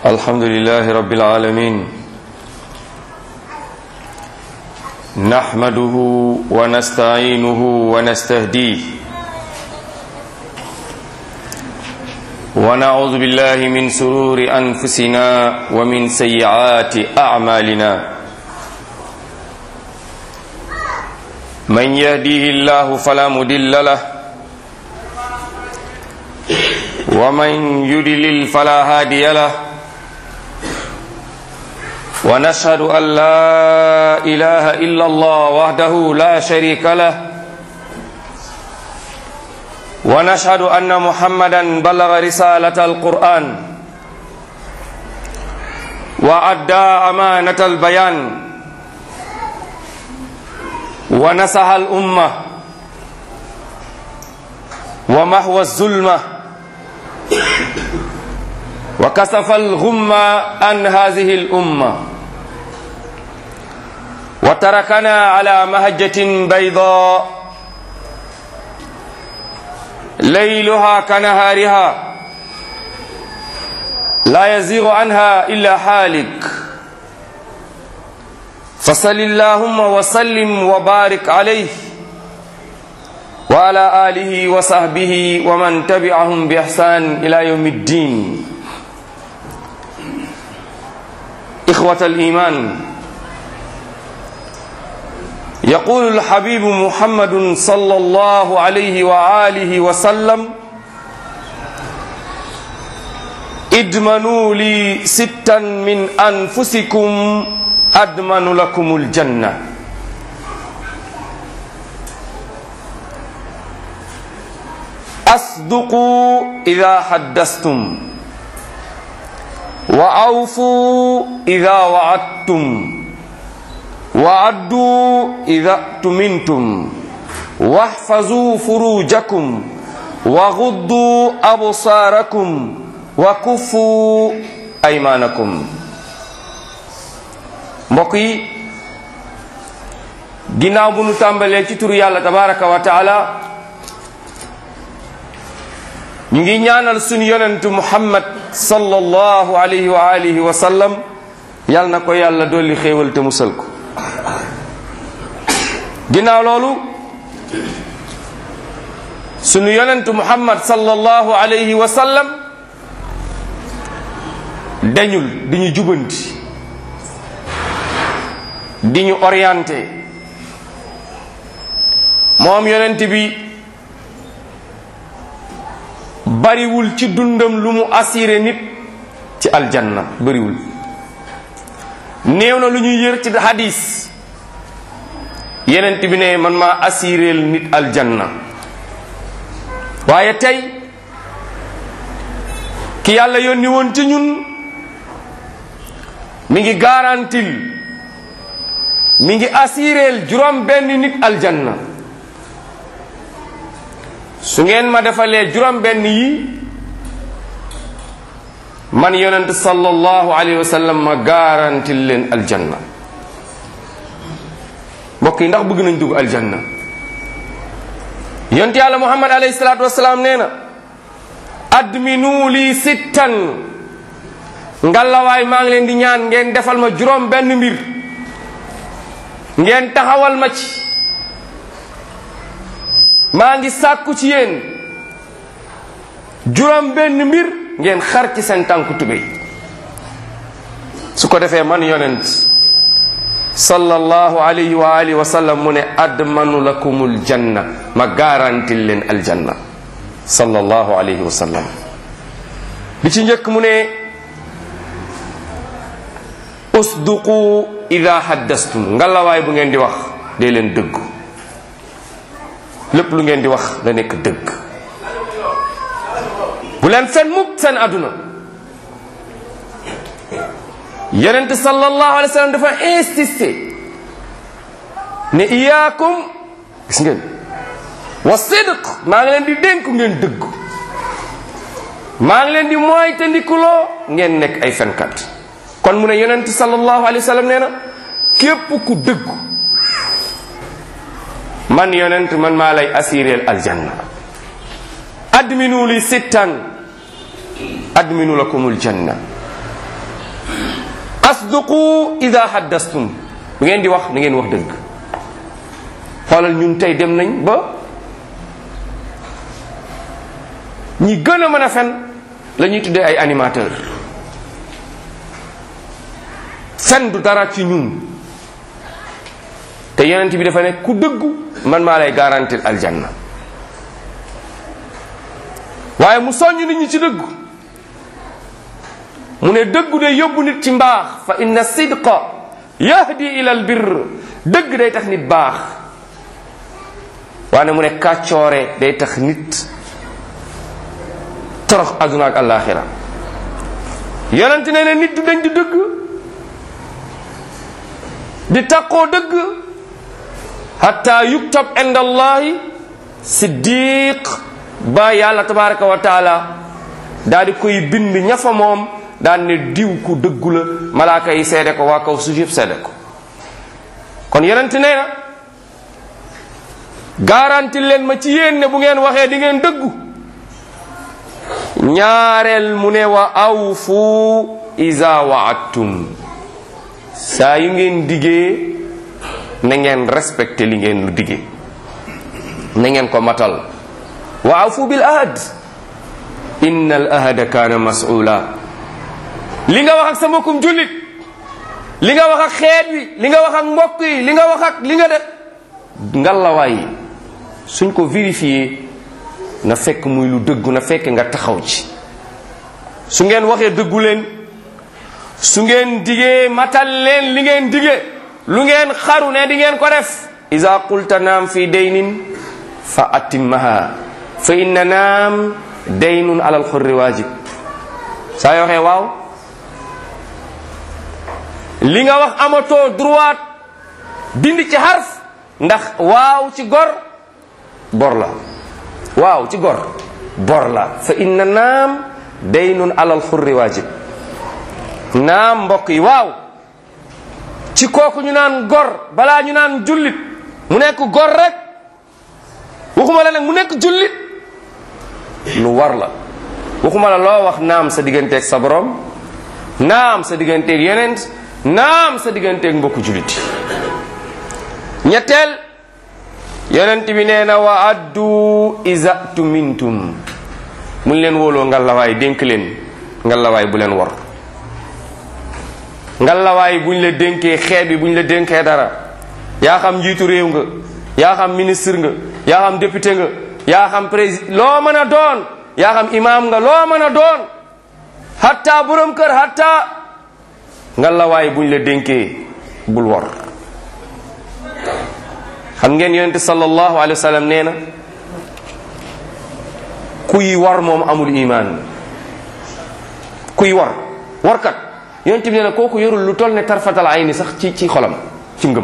الحمد لله رب العالمين نحمده ونستعينه ونستهديه ونعوذ بالله من سرور أنفسنا ومن سيئات أعمالنا من يهديه الله فلا مدل له ومن يدلل فلا هادي له ونشهد أن لا إله إلا الله وحده لا شريك له ونشهد أن محمدا بلغ رسالة القرآن وأدى أمانة البيان ونصح الأمة ومحو الظلمة وكسف الغمة عن هذه الأمة وتركنا على مهجة بيضاء ليلها كنهارها لا يزيغ عنها إلا حالك فصل اللهم وسلم وبارك عليه وعلى آله وصحبه ومن تبعهم بإحسان إلى يوم الدين إخوة الإيمان يقول الحبيب محمد صلى الله عليه وآله وسلم ادمنوا لي ستا من أنفسكم أدمن لكم الجنة أصدقوا إذا حدثتم وأوفوا إذا وعدتم وعدوا إذا اؤتمنتم واحفظوا فروجكم وغضوا أبصاركم وكفوا أيمانكم mbokk yi ginnaaw bu nu tàmbalee ci turu yàlla tabaraka wa taala ñu ngi ñaanal suñu yonentu muhammad sallallahu alayhi wa alihi wa sallam yal na ko yàlla dolli xéewal te musal ko ginnaaw loolu suñu yonentu muhammad sallallahu alayhi wa sallam dañul di ñu jubanti di ñu orienté moom yonent bi bariwul ci dundam lu mu assuré nit ci aljanna bariwul néew na lu ñuy yër ci hadis yenent bi ne man maa assuréel nit aljanna waaye tey ki yàlla yónni woon ci ñun mi ngi garantil mi ngi assuréel juróom benn nit aljanna su ngeen ma defalee juróom benn yi man yonent sallallahu alayhi wa sallam ma garantil leen aljanna mbokk yi ndax bëgg nañ dugg aljanna yonent yàlla muhammad alayhi salaatu wasalaam nee na adminu lii sittan ngallawaay maa ngi leen di ñaan ngeen defal ma juróom benn mbir ngeen taxawal ma ci maa ngi sàkku ci yéen juróom benn mbir ngeen xar ci seen tànku tubéy su ko defee man yonent sallallahu alayhi wa alihi wa sallam mu ne admanu lakumul janna ma garantil leen aljanna sallallahu alayhi wa sallam bi ci njëkk mu ne usduqu ida haddastum ngalawaay bu ngeen di wax dee leen dëggu lépp lu ngeen di wax da nekk dëgg bu leen fen mukk seen àdduna yonent sallallahu alayhi wa sallam dafa insisté ne iyaakum gis ngeen wa sidq maa ngi leen di dénk ngeen dëgg maa ngi leen di mooy te ndikuloo ngeen nekk ay fenkat kon mu ne yonent sallallahu alayhi wa sallam nee na képp ku dëggu man yonent man maa lay assureel aljanna adminu li sittan adminu lakumul janna asduqu ida haddastum bu ngeen di wax na ngeen wax dëgg xoolal ñun tey dem nañ ba ñi gën a mën a fen la ñuy tuddee ay animateur fen du dara ci ñun te yonent bi dafa ne ku dëggu man maa lay garantir aljanna waaye mu soññ nit ñi ci dëggu mu ne dëggu day yóbbu nit ci mbaax fa inna sidqa yahdi ila al birr dëgg day tax nit baax waane mu ne kàccoore day tax nit torox aduna ak alaxira yonent ne ne nit du dañ di dëgg di taqoo dëgg hatta yuktab inda allahi siddiq ba yàlla tabaraka wa taala daa di koy bind ñafa moom daan ne diw ku dëggu la malaaka yi seede ko waa kaw suuf yëpp seede ko kon yonent nee na garanti leen ma ci yéen ne bu ngeen waxee di ngeen dëggu ñaareel mu ne wa awfu iza waadtum saa yu ngeen diggee na ngeen respecté li ngeen lu diggee na ngeen ko matal wa awfu bil ahad inna al ahada kaana mas'ula li nga wax ak sa mbokkum jullit li nga wax ak xeet wi li nga wax ak mbokk yi li nga wax ak li nga def ngalawaay suñ ko vérifié na fekk muy lu dëggu na fekk nga taxaw ci su ngeen waxee dëggu leen su ngeen digee matal leen li ngeen digee lu ngeen xaru ne di ngeen ko def iza qulta naam fi daynin fa atimmaha fa inna naam daynun alal xurri waajib saa yoo waxee waaw li nga wax amatoo droit dindi ci xarf ndax waaw ci gor bor la waaw ci gor bor la fa inna naam daynun alal xurri waajib naam mbokk yi waaw ci kooku ñu naan gor balaa ñu naan jullit mu nekk gor rek waxuma la nag mu nekk jullit lu war la waxuma la loo wax naam sa digganteeg sa borom naam sa digganteeg yeneen naam sa digganteeg mbokku jullit ñetteel yonent bi nee na wa addu iza tumintum mu leen wóoloo ngalawaay dénk leen ngalawaay bu leen war ngalawaay buñ la dénkee xeet bi buñ la dénkee dara yaa xam njiitu réew nga yaa xam ministre nga yaa xam député nga yaa xam président loo mën a doon yaa xam imam nga loo mën a doon hatta borom kër hatta ngalawaay buñ la dénkee bul war xam ngeen yonente sallallahu alayhi wa sallam nee na kuy war moom amul iman kuy war warkat yonente bi nee na kooku yorul lu toll ne tarfatal ayni sax ci ci xolam ci ngëm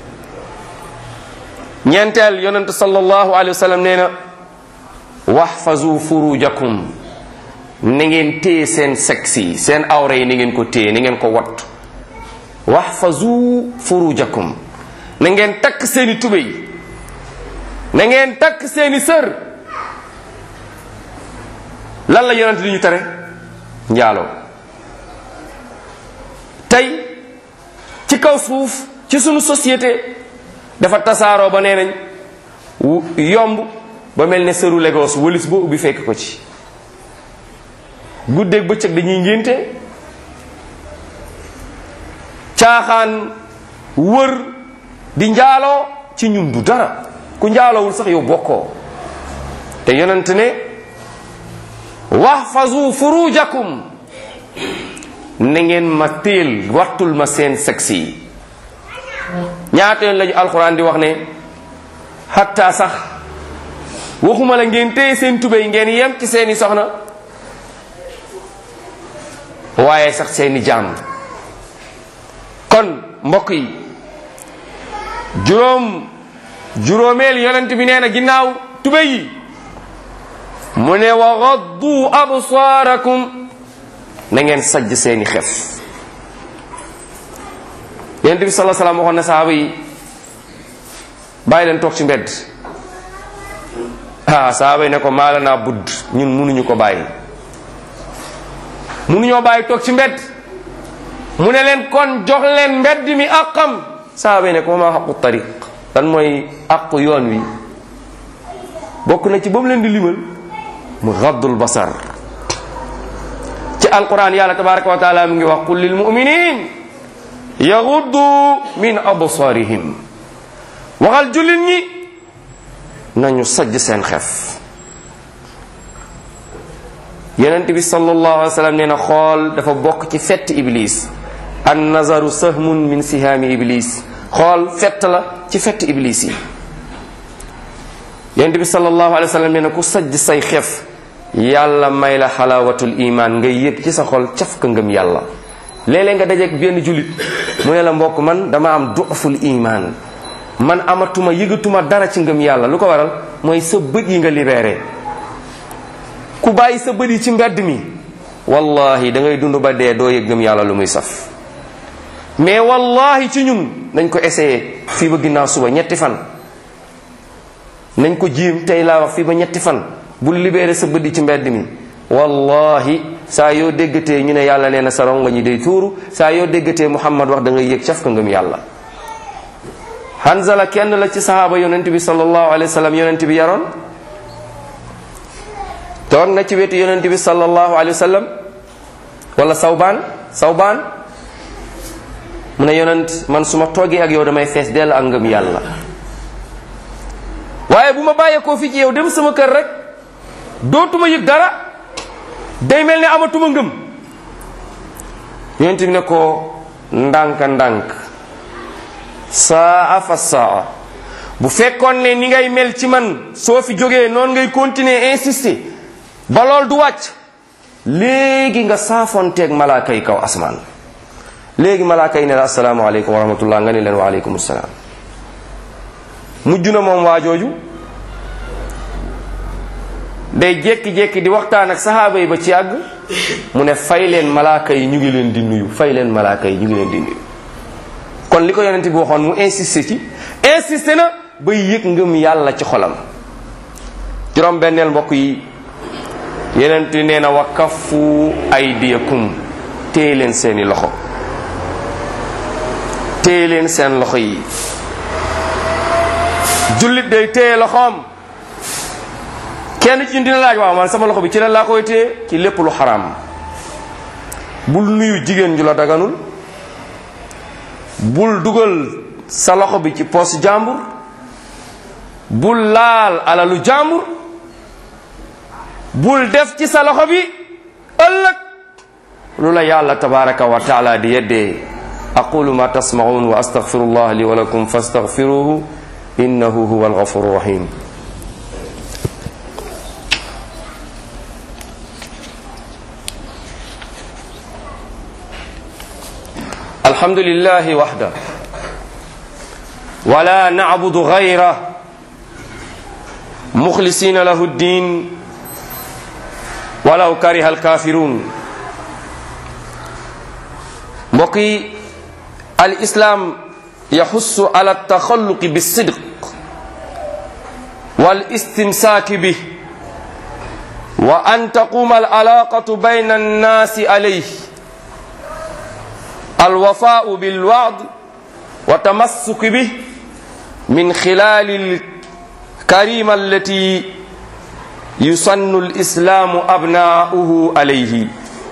ñeenteel yonente sallallahu alayhi wa sallam nee na waxfazu furujakum na ngeen téye seen sexe yi seen awra yi ni ngeen ko téye ni ngeen ko wat waxfazu furujakum na ngeen takk seeni tubéy na ngeen takk seeni sër lan la yonent di ñu tere njaaloo tey ci kaw suuf ci sunu société dafa tasaaroo ba nee nañ yomb ba mel ne sëru Lagos wëlis boo ubbi fekk ko ci guddeeg bëccëg dañuy ngénte caaxaan wër di njaaloo ci ñun du dara ku njaalowul sax yow bokkoo te yonent ne waxfazu furujakum na ngeen ma téel wattul ma seen sexe yi ñaata yoon lañu alxuraan di wax ne xatta sax waxuma la ngeen téye seen tubéy ngeen yem ci seeni soxna waaye sax seeni jaam kon mbokk yi juróom juróomeel yonent bi nee na ginnaaw tubéy yi mu ne wa gaddu absaarakum na ngeen sajj seeni xef yonent bi salaa salaam waxoon na sahaaba yi bàyyi leen toog ci mbedd ah sahaaba yi ne ko maala naa budd ñun munuñu ko bàyyi munuñoo bàyyi toog ci mbedd mu ne leen kon jox leen mbedd mi àqam saaba yi ne ko ma xaqu tariq lan mooy àqu yoon wi bokk na ci ba mu leen di limal mu gaddul basar ci alquran yàlla tabaraka wa taala mu ngi wax qul lil muminin yaguddu min absarihim waxal jullit ñi nañu sajj seen xef yonent bi sallallahu alayhi wa sallam nee na xool dafa bokk ci fett iblis an nazaru sahmun min sihaami iblis xool fett la ci fett iblis yi yonent bi sallallahu alayhi wa sallam nee na ku sajj say xef yàlla may la xalaawatul iman nga yëg ci sa xol caf ka ngëm yàlla léeg-léeg nga dajeeg benn jullit mu ne la mbokk man dama am du'ful iman man amatuma yëgatuma dara ci ngëm yàlla lu ko waral mooy sa bët yi nga libéré ku bàyyi sa bët yi ci mbedd mi wallahi da ngay dund ba dee doo yëg ngëm yàlla lu muy saf mais wallahi ci ñun nañ ko essayé fii ba ginnaaw suba ñetti fan nañ ko jiim tey laa wax fii ba ñetti fan bul libéré sa bët yi ci mbedd mi wallahi saa yoo déggatee ñu ne yàlla nee na sa rongo ñi day tuuru saa yoo déggatee muhammad wax da ngay yëg caf ka ngëm yàlla Hanzala kenn la ci sahaaba yonent bi sallallahu alayhi wa sallam yonent bi yaroon toog na ci wetu yonent bi sallallahu alayhi wa sallam wala sawbaan sawbaan mu ne yonent man su ma toogee ak yow damay fees dell ak ngëm yàlla waaye bu ma bàyyeekoo fii ci yow dem sama kër rek dootuma yëg dara day mel ne amatuma ngëm yonent bi ne ko ndànk ndànk saa fa saa bu fekkoon ne ni ngay mel ci man soo fi jógee noonu ngay continuer insister ba lool du wàcc léegi nga saafonteeg malaaka yi kaw asmaan léegi malaaka yi ne la asalaamaaleykum wa rahmatullah nga ne leen wa aleykum salaam mujj na moom waa jooju day jékki-jékki di waxtaan ak sahaaba yi ba ci àgg mu ne fay leen malaaka yi ñu ngi leen di nuyu fay leen malaaka yi ñu ngi leen di nuyu kon li ko yonent bi waxoon mu insisté ci insisté na ba yëg ngëm yàlla ci xolam juróom benneel mbokk yi yonent nee na wa kaffu aydiyakum téye leen seeni loxo téye leen seen loxo yi jullit day téye loxoom kenn ci ñun dina laaj waaw man sama loxo bi ci lan laa koy téye ci lépp lu xaraam bul nuyu jigéen ju la daganul bul dugal sa loxo bi ci poos jàmbur bul laal alalu jàmbur bul def ci sa loxo bi ëllëg lu la yàlla tabaraka wa taala di yeddee aqulu ma tasmaun wa astaghfirullah li wa lakum fastaghfiruhu innahu huwa alghafuru rahim الحمد لله وحده ولا نعبد غيره مخلصين له الدين ولو كره الكافرون بقي الإسلام يحث على التخلق بالصدق والاستمساك به وأن تقوم العلاقة بين الناس عليه الوفاء بالوعد وتمسك به من خلال الكريمة التي يسن الإسلام أبناؤه عليه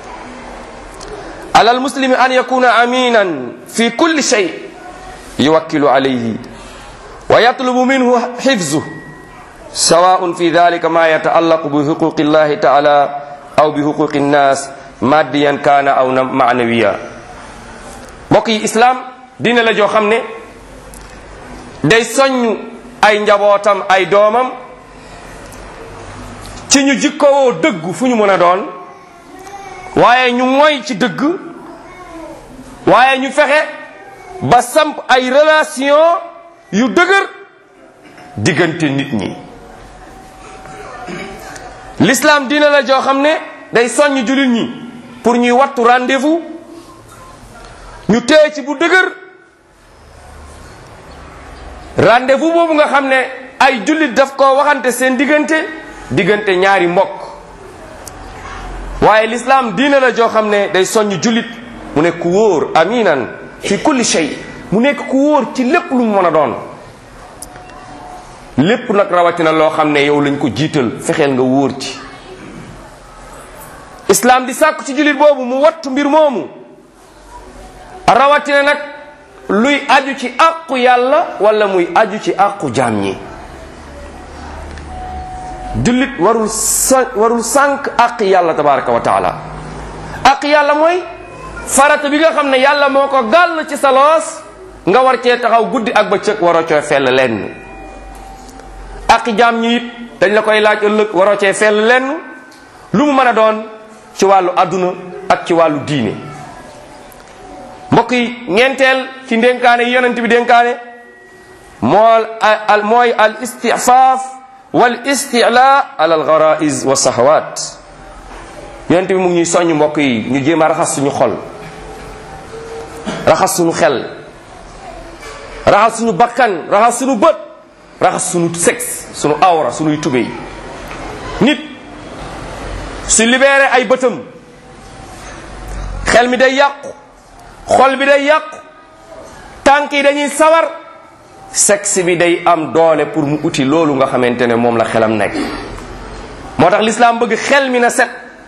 على المسلم أن يكون أمينا في كل شيء يوكل عليه ويطلب منه حفظه سواء في ذلك ما يتعلق بحقوق الله تعالى أو بحقوق الناس ماديا كان أو معنويا mbokk yi islaam dina la joo xam ne day soññ ay njabootam ay doomam ci ñu jikkowoo dëgg fu ñu mën a doon waaye ñu moy ci dëgg waaye ñu fexe ba samp ay relation yu dëgër diggante nit ñi l'islam dina la joo xam ne day soññ jullit ñi pour ñuy wattu rendez-vous ñu téye ci bu dëgër rendez-vous boobu nga xam ne ay jullit daf ko waxante seen diggante diggante ñaari mbokk waaye l'islam diina la joo xam ne day soññ jullit mu nekk ku wóor aminan fi kulli shay mu nekk ku wóor ci lépp lu mu mën a doon lépp nag rawatina loo xam ne yow lañ ko jiital fexeel nga wóor ci islam di sàkku ci jullit boobu mu wattu mbir moomu rawatina nag luy aju ci àqu yàlla wala muy aju ci àqu jaam ñi jullit warul sa warul sànq àq yàlla tabaraka wa taala àq yàlla mooy farata bi nga xam ne yàlla moo ko gàll ci sa loos nga war cee taxaw guddi ak bëccëg waroo cee fell lenn àq jaam ñi it dañ la koy laaj ëllëg waroo cee fell lenn lu mu mën a doon ci wàllu àdduna ak ci wàllu diine mbokk yi ñeenteel ci ndénkaane yi yonent bi dénkaane mool al mooy al istifaaf wal istila ala al garaiz wa sahawat yonent bi mu ngi ñuy soññ mbokk yi ñu jéem a raxas suñu xol raxas suñu xel raxas suñu bakkan raxas suñu bët raxas suñu sexe suñu awra suñuy tubéy nit su libéré ay bëtam xel mi day yàqu xol bi day yàqu tànk yi dañuy sawar sexe bi day am doole pour mu uti loolu nga xamante ne moom la xelam nekk moo tax lislaam bëgg xel mi na set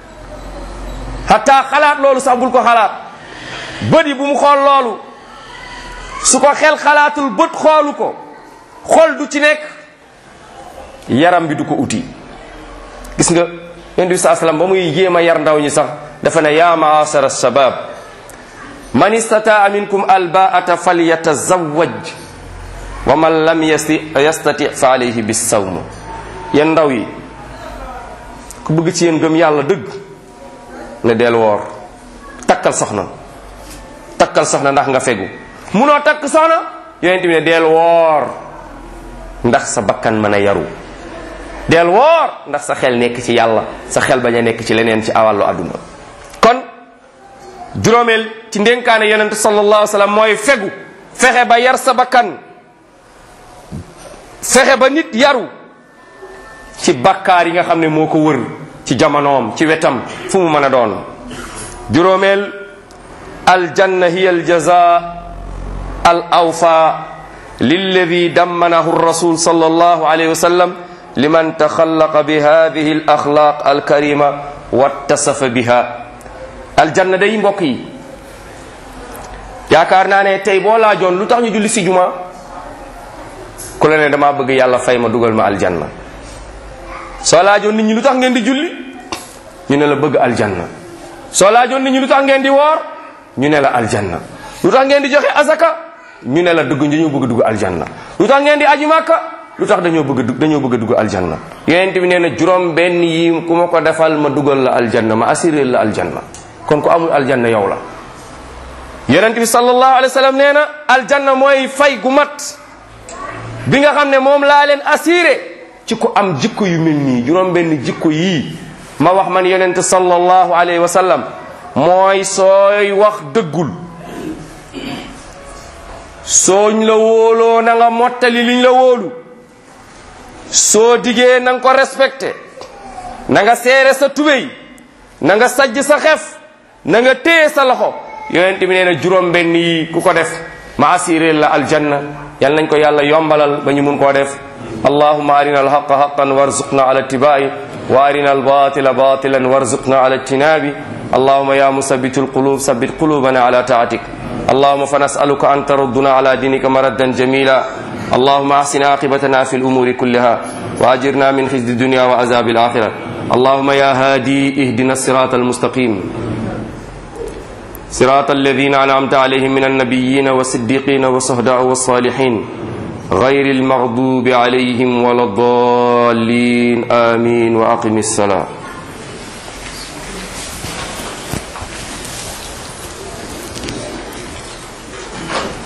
xataa xalaat loolu sax bul ko xalaat bët yi bu mu xool loolu su ko xel xalaatul bët xoolu ko xol du ci nekk yaram bi du ko uti gis nga yonent bi saa sallam ba muy jéem a yar ndaw ñi sax dafa ne yaa maasara shabab man istataa minkum albaata falyatazawaj wa man lam yasti yastati fa alayhi bisawm yéen ndaw yi ku bëgg ci yéen gëm yàlla dëgg nga del woor takkal soxna takkal soxna ndax nga fegu munoo takk soxna yonent bi ne del woor ndax sa bakkan mën a yaru del woor ndax sa xel nekk ci yàlla sa xel bañ a nekk ci leneen ci awàllu àdduna kon juróomeel ci ndénkaane yonent sallallahu alayhi wa sallam mooy fegu fexe ba yar sa bakkan fexe ba nit yaru ci bakkaar yi nga xam ne moo ko wër ci jamonoom ci wetam fu mu mën a doon juróomeel aljanna hiya aljaza al awfa lilladi dammanahu rasul sallallahu alayhi wa sallam liman taxallaqa bi hadihi al axlaq alkarima wattasafa biha aljanna day mbokk yi yaakaar naa ne tey boo laajoon lu tax ñu julli si juma ku la ne damaa bëgg yàlla fay ma dugal ma aljanna soo laajoon nit ñi lu tax ngeen di julli ñu ne la bëgg aljanna soo laajoon nit ñi lu tax ngeen di woor ñu ne la aljanna lu tax ngeen di joxe azaka ñu ne la dugg dañoo bëgg dugg aljanna lu tax ngeen di aji màkka lu tax dañoo bëgg dañoo bëgg dugg aljanna yonent bi nee na juróom benn yi ku ma ko defal ma dugal la aljanna ma assuré la aljanna kon ku amul aljanna yow la yonent bi sallallahu alayhi wa sallam nee na aljanna mooy fay gu mat bi nga xam ne moom laa leen assuré ci ku am jikko yu mel nii juróom benn jikko yii ma wax man yonent sallallahu alayhi wa sallam mooy sooy wax dëggul sooñ la wóoloo na nga mottali liñ la wóolu soo digee na nga ko respecté na nga seere sa tubéy na nga sajj sa xef na nga téye sa loxo yonent bi nee na juróom benn yi ku ko def ma assuré la aljanna yal nañ ko yàlla yombalal ba ñu mun koo def allahuma arina alhaqa haqan warzuqna ala ittibai wa arina albatila batilan warzuqna ala ijtinabi allahuma ya musabitu alqulub sabit qulubana ala taatik اللهم فنسألك أن تردنا على دينك مردا جميلا اللهم أحسن عاقبتنا في الأمور كلها وأجرنا من خزي الدنيا وعذاب الآخرة اللهم يا هادي اهدنا الصراط المستقيم صراط الذين أنعمت عليهم من النبيين والصديقين والصهداء والصالحين غير المغضوب عليهم ولا الضالين آمين وأقم الصلاة